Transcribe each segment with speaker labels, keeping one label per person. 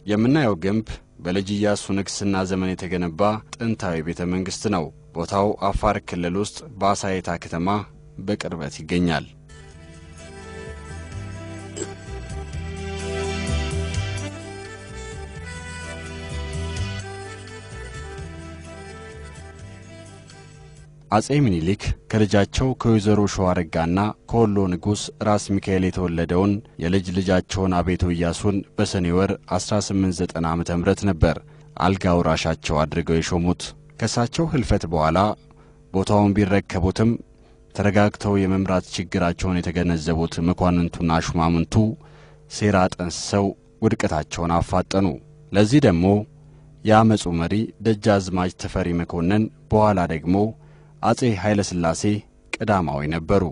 Speaker 1: የምናየው ግንብ በልጅ ኢያሱ ንግሥና ዘመን የተገነባ ጥንታዊ ቤተ መንግሥት ነው። ቦታው አፋር ክልል ውስጥ በአሳይታ ከተማ በቅርበት ይገኛል። አጼ ምኒልክ ከልጃቸው ከወይዘሮ ሸዋረጋና ከወሎ ንጉሥ ራስ ሚካኤል የተወለደውን የልጅ ልጃቸውን አቤቶ ኢያሱን በሰኔ ወር 1890 ዓ ም ነበር አልጋ ወራሻቸው አድርገው የሾሙት። ከእሳቸው ሕልፈት በኋላ ቦታውን ቢረከቡትም ተረጋግተው የመምራት ችግራቸውን የተገነዘቡት መኳንንቱና ሹማምንቱ ሴራ ጠንስሰው ውድቀታቸውን አፋጠኑ። ለዚህ ደግሞ የአመፁ መሪ ደጃዝማች ተፈሪ መኮንን በኋላ ደግሞ አጼ ኃይለ ሥላሴ ቀዳማዊ ነበሩ።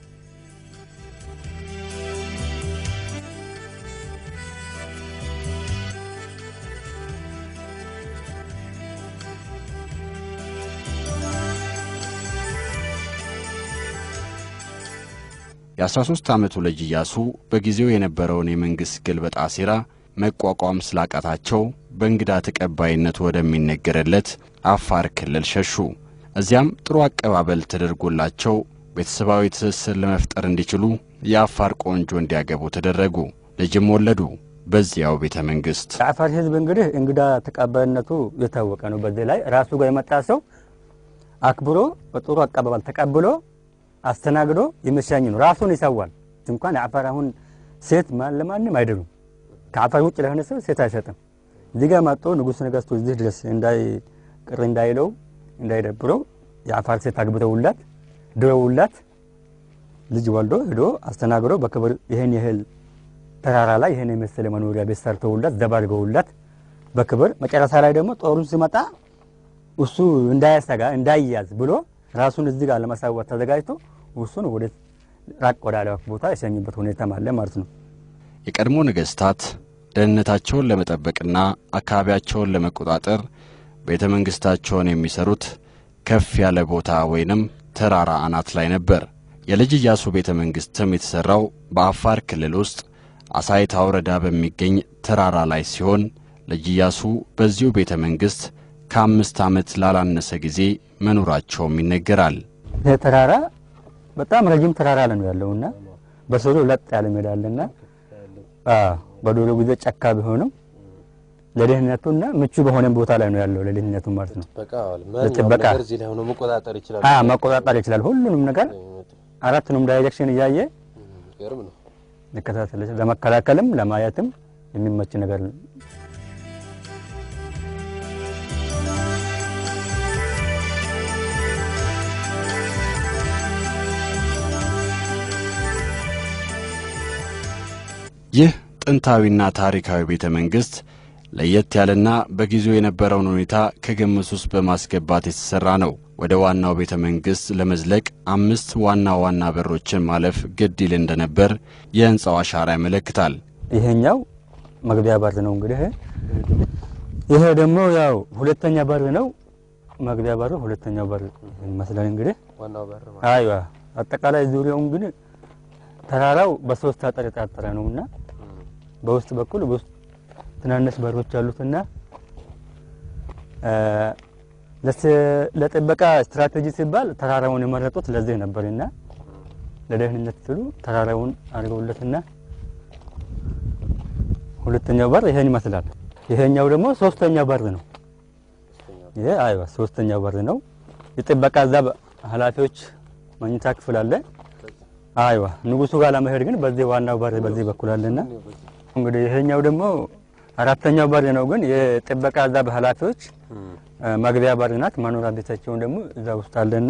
Speaker 1: የ13 ዓመቱ ልጅ ኢያሱ በጊዜው የነበረውን የመንግሥት ግልበጣ ሴራ መቋቋም ስላቃታቸው በእንግዳ ተቀባይነቱ ወደሚነገርለት አፋር ክልል ሸሹ። እዚያም ጥሩ አቀባበል ተደርጎላቸው ቤተሰባዊ ትስስር ለመፍጠር እንዲችሉ የአፋር ቆንጆ እንዲያገቡ ተደረጉ። ልጅም ወለዱ በዚያው ቤተ መንግሥት።
Speaker 2: የአፋር ሕዝብ እንግዲህ እንግዳ ተቀባይነቱ የታወቀ ነው። በዚህ ላይ ራሱ ጋር የመጣ ሰው አክብሮ በጥሩ አቀባበል ተቀብሎ አስተናግዶ የሚሻኝ ነው። ራሱን ይሰዋል። እንኳን የአፋር አሁን ሴት ለማንም አይደሉም። ከአፋር ውጭ ለሆነ ሰው ሴት አይሰጥም። እዚህ ጋር መጥቶ ንጉሥ ነገሥቱ እዚህ ድረስ እንዳይ ቅር እንዳይለው እንዳይደብረው የአፋር ሴት አግብተውላት ድረውላት ልጅ ወልዶ ሄዶ አስተናግዶ በክብር ይህን ያህል ተራራ ላይ ይህን የመሰለ መኖሪያ ቤት ሰርተውላት ዘባርገውላት በክብር መጨረሻ ላይ ደግሞ ጦሩን ሲመጣ እሱ እንዳያሰጋ እንዳይያዝ ብሎ ራሱን እዚህ ጋር ለማሳወት ተዘጋጅቶ እሱን ወደ ራቅ ወዳለ ቦታ የሸኙበት ሁኔታም አለ ማለት ነው።
Speaker 1: የቀድሞ ነገሥታት ደህንነታቸውን ለመጠበቅና አካባቢያቸውን ለመቆጣጠር ቤተ መንግሥታቸውን የሚሰሩት ከፍ ያለ ቦታ ወይንም ተራራ አናት ላይ ነበር። የልጅ ኢያሱ ቤተ መንግሥትም የተሠራው በአፋር ክልል ውስጥ አሳይታ ወረዳ በሚገኝ ተራራ ላይ ሲሆን ልጅ ኢያሱ በዚሁ ቤተ መንግሥት ከአምስት ዓመት ላላነሰ ጊዜ መኖራቸውም ይነገራል።
Speaker 2: ይህ ተራራ በጣም ረጅም ተራራ ላይ ነው ያለውና በስሩ ለጥ ያለ ሜዳ አለና በዶሮ ጊዜ ጫካ ቢሆንም ለደህንነቱና ምቹ በሆነ ቦታ ላይ ነው ያለው። ለደህንነቱ ማለት ነው። ለጥበቃ መቆጣጠር ይችላል። ሁሉንም ነገር አራቱንም ዳይሬክሽን እያየ ሊከታተል ለመከላከልም ለማየትም የሚመች ነገር ነው።
Speaker 1: ይህ ጥንታዊና ታሪካዊ ቤተ መንግሥት ለየት ያለና በጊዜው የነበረውን ሁኔታ ከግምት ውስጥ በማስገባት የተሠራ ነው። ወደ ዋናው ቤተ መንግሥት ለመዝለቅ አምስት ዋና ዋና በሮችን ማለፍ ግድ ይል እንደነበር የሕንፃው አሻራ ያመለክታል።
Speaker 2: ይሄኛው መግቢያ በር ነው። እንግዲህ ይሄ ደግሞ ያው ሁለተኛ በር ነው። መግቢያ በር ሁለተኛው በር ይመስላል። እንግዲህ አይዋ አጠቃላይ ዙሪያው እንግዲህ ተራራው በሶስት አጥር የታጠረ ነውና በውስጥ በኩል በውስጥ ትናንሽ በሮች አሉትና ለጥበቃ ስትራቴጂ ሲባል ተራራውን የመረጡት ለዚህ ነበርና ለደህንነት ሲሉ ተራራውን አድርገውለትና ሁለተኛው በር ይሄን ይመስላል። ይሄኛው ደግሞ ሶስተኛው በር ነው። ይሄ አይዋ ሶስተኛው በር ነው። የጥበቃ እዛ ኃላፊዎች መኝታ ክፍል አለ። አይዋ ንጉሱ ጋር ለመሄድ ግን በዚህ ዋናው በር በዚህ በኩል አለና እንግዲህ ይሄኛው ደግሞ አራተኛው በር ነው። ግን የጥበቃ እዛ በኃላፊዎች መግቢያ በር ናት። መኖሪያ ቤታቸውን ደግሞ እዛ ውስጥ አለና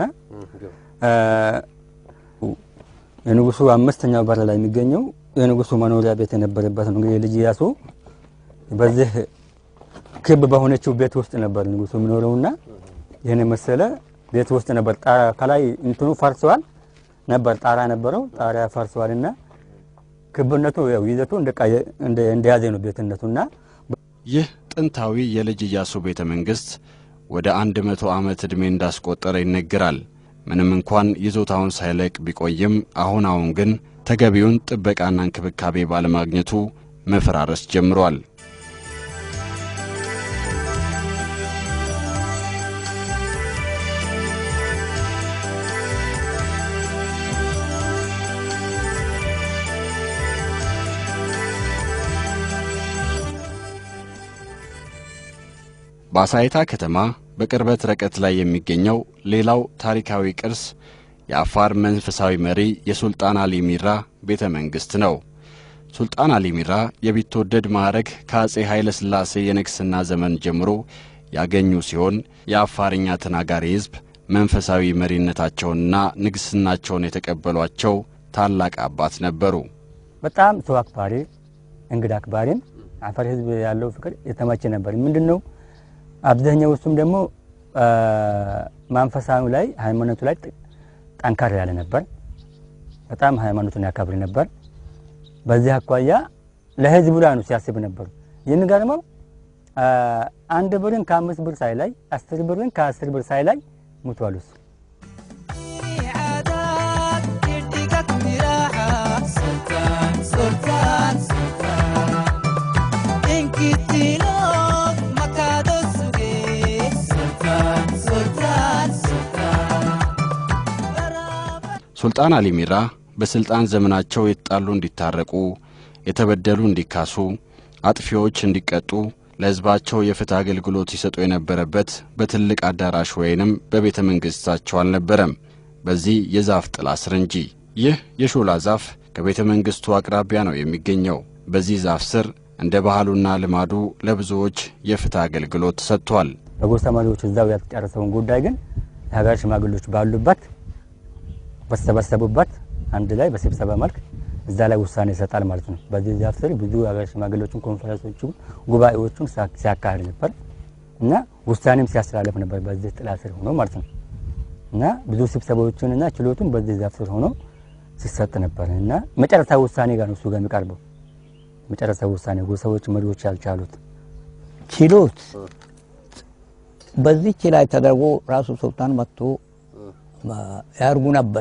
Speaker 2: የንጉሱ አምስተኛው በር ላይ የሚገኘው የንጉሱ መኖሪያ ቤት የነበረበት ነው። እንግዲህ ልጅ ኢያሱ በዚህ ክብ በሆነችው ቤት ውስጥ ነበር ንጉሱ የሚኖረውና ይህን የመሰለ ቤት ውስጥ ነበር። ከላይ እንትኑ ፈርሰዋል ነበር ጣራ ነበረው። ጣሪያ ፈርሰዋልና ክብነቱ ያው ይዘቱ እንደያዘ ነው ቤትነቱና
Speaker 1: ይህ ጥንታዊ የልጅ ኢያሱ ቤተ መንግሥት ወደ አንድ መቶ ዓመት ዕድሜ እንዳስቆጠረ ይነገራል። ምንም እንኳን ይዞታውን ሳይለቅ ቢቆይም አሁን አሁን ግን ተገቢውን ጥበቃና እንክብካቤ ባለማግኘቱ መፈራረስ ጀምሯል። በአሳይታ ከተማ በቅርበት ርቀት ላይ የሚገኘው ሌላው ታሪካዊ ቅርስ የአፋር መንፈሳዊ መሪ የሱልጣን አሊ ሚራ ቤተ መንግሥት ነው። ሱልጣን አሊ ሚራ የቢትወደድ ማዕረግ ከአጼ ኃይለ ሥላሴ የንግሥና ዘመን ጀምሮ ያገኙ ሲሆን የአፋርኛ ተናጋሪ ሕዝብ መንፈሳዊ መሪነታቸውንና ንግሥናቸውን የተቀበሏቸው ታላቅ አባት ነበሩ።
Speaker 2: በጣም ሰው አክባሪ፣ እንግዳ አክባሪም አፋር ሕዝብ ያለው ፍቅር የተመቸ ነበር። ምንድን ነው አብዛኛው እሱም ደግሞ መንፈሳዊ ላይ ሃይማኖቱ ላይ ጠንካራ ያለ ነበር። በጣም ሃይማኖቱን ያከብር ነበር። በዚህ አኳያ ለህዝቡ ላይ ነው ሲያስብ ነበሩ። የሚገርመው አንድ ብርን ከአምስት ብር ሳይ ላይ አስር ብርን ከአስር ብር ሳይ ላይ ሙቷል እሱ
Speaker 1: ሱልጣን አሊ ሚራ በሥልጣን ዘመናቸው የተጣሉ እንዲታረቁ፣ የተበደሉ እንዲካሱ፣ አጥፊዎች እንዲቀጡ ለሕዝባቸው የፍትህ አገልግሎት ይሰጡ የነበረበት በትልቅ አዳራሽ ወይንም በቤተ መንግሥታቸው አልነበረም፣ በዚህ የዛፍ ጥላ ስር እንጂ። ይህ የሾላ ዛፍ ከቤተ መንግሥቱ አቅራቢያ ነው የሚገኘው። በዚህ ዛፍ ስር እንደ ባህሉና ልማዱ ለብዙዎች የፍትህ አገልግሎት ሰጥቷል።
Speaker 2: በጎሳ መሪዎች እዛው ያልጨረሰውን ጉዳይ ግን የሀገር ሽማግሌዎች ባሉበት በተሰበሰቡበት አንድ ላይ በስብሰባ መልክ እዛ ላይ ውሳኔ ይሰጣል ማለት ነው። በዚህ ዛፍ ስር ብዙ የሀገር ሽማግሌዎችን ኮንፈረንሶችን፣ ጉባኤዎችን ሲያካሂድ ነበር እና ውሳኔም ሲያስተላለፍ ነበር በዚህ ጥላ ስር ሆኖ ማለት ነው እና ብዙ ስብሰባዎችን እና ችሎቱን በዚህ ዛፍ ስር ሆኖ ሲሰጥ ነበር እና መጨረሻ ውሳኔ ጋር ነው እሱ ጋር የሚቀርበው መጨረሻ ውሳኔ ጎሳዎች መሪዎች ያልቻሉት
Speaker 3: ችሎት በዚች ላይ ተደርጎ ራሱ ሱልጣን መጥቶ ያርጉ ነበር።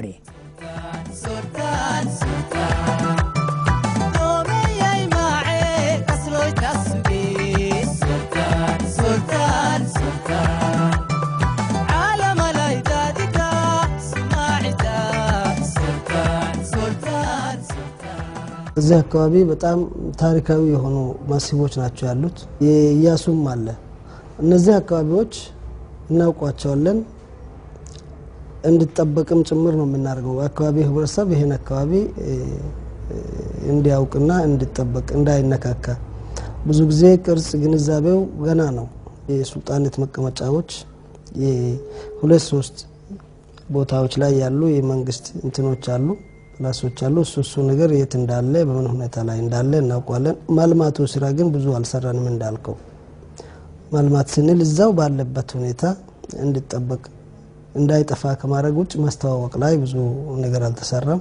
Speaker 4: እዚህ አካባቢ በጣም ታሪካዊ የሆኑ መስህቦች ናቸው ያሉት። የኢያሱም አለ። እነዚህ አካባቢዎች እናውቋቸዋለን እንዲጠበቅም ጭምር ነው የምናደርገው። አካባቢ ህብረተሰብ ይህን አካባቢ እንዲያውቅና እንዲጠበቅ እንዳይነካካ ብዙ ጊዜ ቅርጽ ግንዛቤው ገና ነው። የሱልጣኔት መቀመጫዎች የሁለት ሶስት ቦታዎች ላይ ያሉ የመንግስት እንትኖች አሉ ፕላሶች አሉ። እሱ እሱ ነገር የት እንዳለ በምን ሁኔታ ላይ እንዳለ እናውቋለን። ማልማቱ ስራ ግን ብዙ አልሰራንም። እንዳልከው ማልማት ስንል እዛው ባለበት ሁኔታ እንዲጠበቅ እንዳይጠፋ ከማድረግ ውጭ ማስተዋወቅ ላይ ብዙ ነገር አልተሰራም።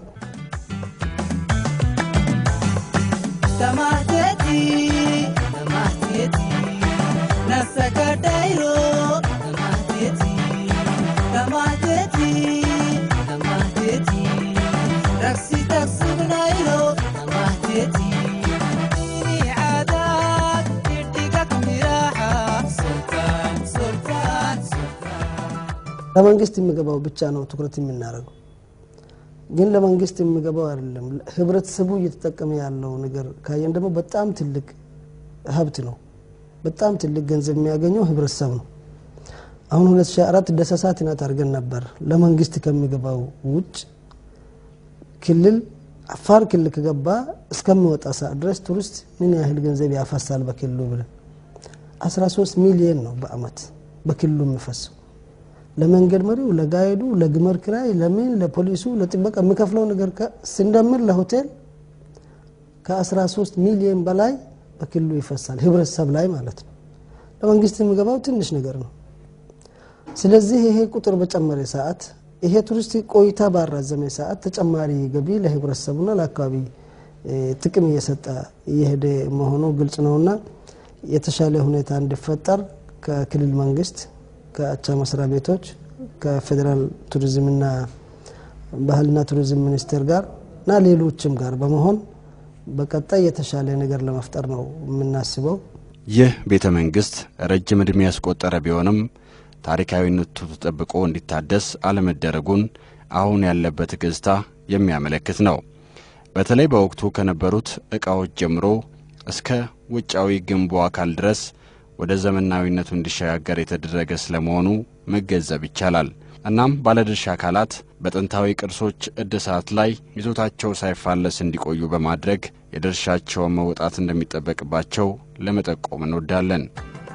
Speaker 4: ለመንግስት የሚገባው ብቻ ነው ትኩረት የምናደርገው፣ ግን ለመንግስት የሚገባው አይደለም። ህብረተሰቡ እየተጠቀመ ያለው ነገር ካየን ደግሞ በጣም ትልቅ ሀብት ነው። በጣም ትልቅ ገንዘብ የሚያገኘው ህብረተሰብ ነው። አሁን 2004 ደሰሳ ትናት አድርገን ነበር። ለመንግስት ከሚገባው ውጭ ክልል አፋር ክልል ከገባ እስከሚወጣ ሰዓት ድረስ ቱሪስት ምን ያህል ገንዘብ ያፈሳል በክልሉ ብለን 13 ሚሊየን ነው በአመት በክልሉ የሚፈሰው ለመንገድ መሪው፣ ለጋይዱ፣ ለግመር ክራይ፣ ለምን ለፖሊሱ፣ ለጥበቃ የሚከፍለው ነገር ስንደምር ለሆቴል ከ13 ሚሊዮን በላይ በክልሉ ይፈሳል፣ ህብረተሰብ ላይ ማለት ነው። ለመንግስት የሚገባው ትንሽ ነገር ነው። ስለዚህ ይሄ ቁጥር በጨመረ ሰዓት፣ ይሄ ቱሪስት ቆይታ ባራዘመ ሰዓት ተጨማሪ ገቢ ለህብረተሰቡና ለአካባቢ ጥቅም እየሰጠ እየሄደ መሆኑ ግልጽ ነውና የተሻለ ሁኔታ እንዲፈጠር ከክልል መንግስት ከአቻ መስሪያ ቤቶች ከፌዴራል ቱሪዝምና ባህልና ቱሪዝም ሚኒስቴር ጋር እና ሌሎችም ጋር በመሆን በቀጣይ የተሻለ ነገር ለመፍጠር ነው የምናስበው።
Speaker 1: ይህ ቤተ መንግሥት ረጅም ዕድሜ ያስቆጠረ ቢሆንም ታሪካዊነቱ ተጠብቆ እንዲታደስ አለመደረጉን አሁን ያለበት ገጽታ የሚያመለክት ነው። በተለይ በወቅቱ ከነበሩት ዕቃዎች ጀምሮ እስከ ውጫዊ ግንቡ አካል ድረስ ወደ ዘመናዊነቱ እንዲሸጋገር የተደረገ ስለመሆኑ መገንዘብ ይቻላል። እናም ባለድርሻ አካላት በጥንታዊ ቅርሶች እድሳት ላይ ይዞታቸው ሳይፋለስ እንዲቆዩ በማድረግ የድርሻቸውን መውጣት እንደሚጠበቅባቸው ለመጠቆም እንወዳለን።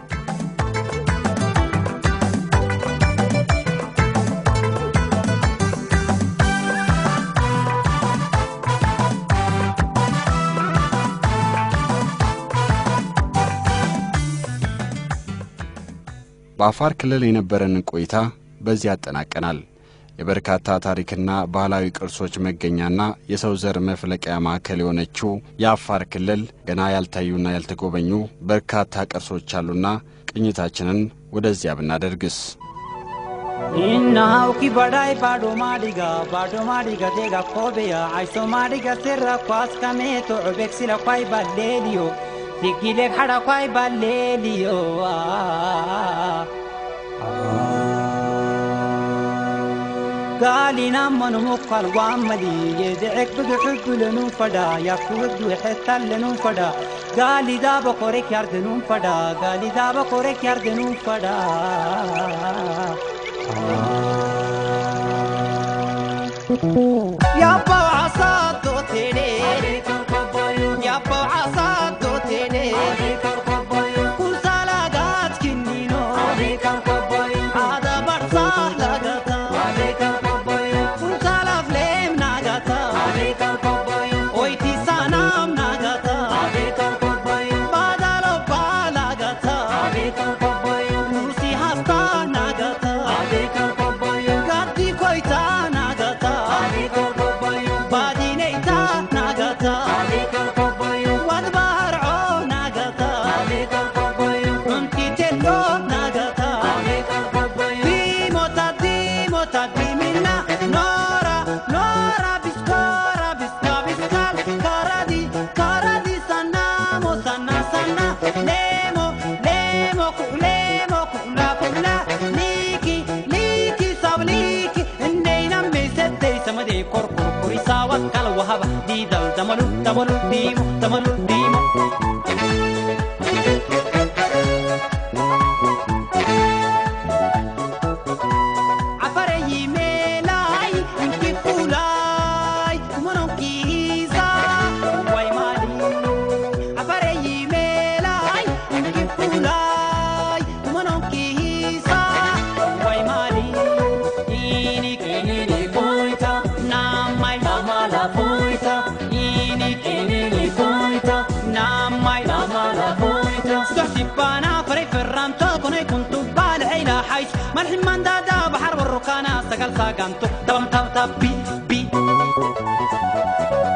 Speaker 1: በአፋር ክልል የነበረንን ቆይታ በዚህ ያጠናቀናል። የበርካታ ታሪክና ባህላዊ ቅርሶች መገኛና የሰው ዘር መፍለቂያ ማዕከል የሆነችው የአፋር ክልል ገና ያልታዩና ያልተጎበኙ በርካታ ቅርሶች አሉና ቅኝታችንን ወደዚያ ብናደርግስ?
Speaker 5: Innahu ki badai bado madiga bado madiga dega kobeya aiso madiga serra kwas kame to obek sila kwai balelio digile khada kwai balelio قالي نمن مقال وعملي يدعك بقعد لنو فدا يكود وحتى لنو فدا قالي دابا كوريك يردنون فدا قالي دابا كوريك يردنون فدا يابا عصاتو تيني يابا عصاتو تيني كل سلاقات كنينو هذا برصاح لقطا كل سلاف ليم ناقطا ويتي سانام ناقطا بدلو بالاقطا نوسي هستا ناقطا قدي كويتا ناقطا بادينيتا ناقطا وادبار عو ناقطا انتي تلو ناقطا ديموتا ديموتا ديمنا نورا نورا بسكورا بسكا بسكال كارادي كارادي سنامو سنا سنا ليمو ليمو كوليمو كولا كولا ليكي ليكي ساب ليكي النينا ميسدي سمدي كوركو كوريسا وكال وهبا دي دل دملو دملو ديمو دملو ديمو Afareyi melai, inki fulai, monon kiza, wai mali. Afareyi melai, inki fulai, monon kiza, wai mali. Ini kini poita, namai namala poita. Ini kini poita, namai namala poita. Stasipana farei ferranto con i kuntu bale ila hais. Malhin mandada bahar والركانة سقل ساقانتو تبم تب تب بي بي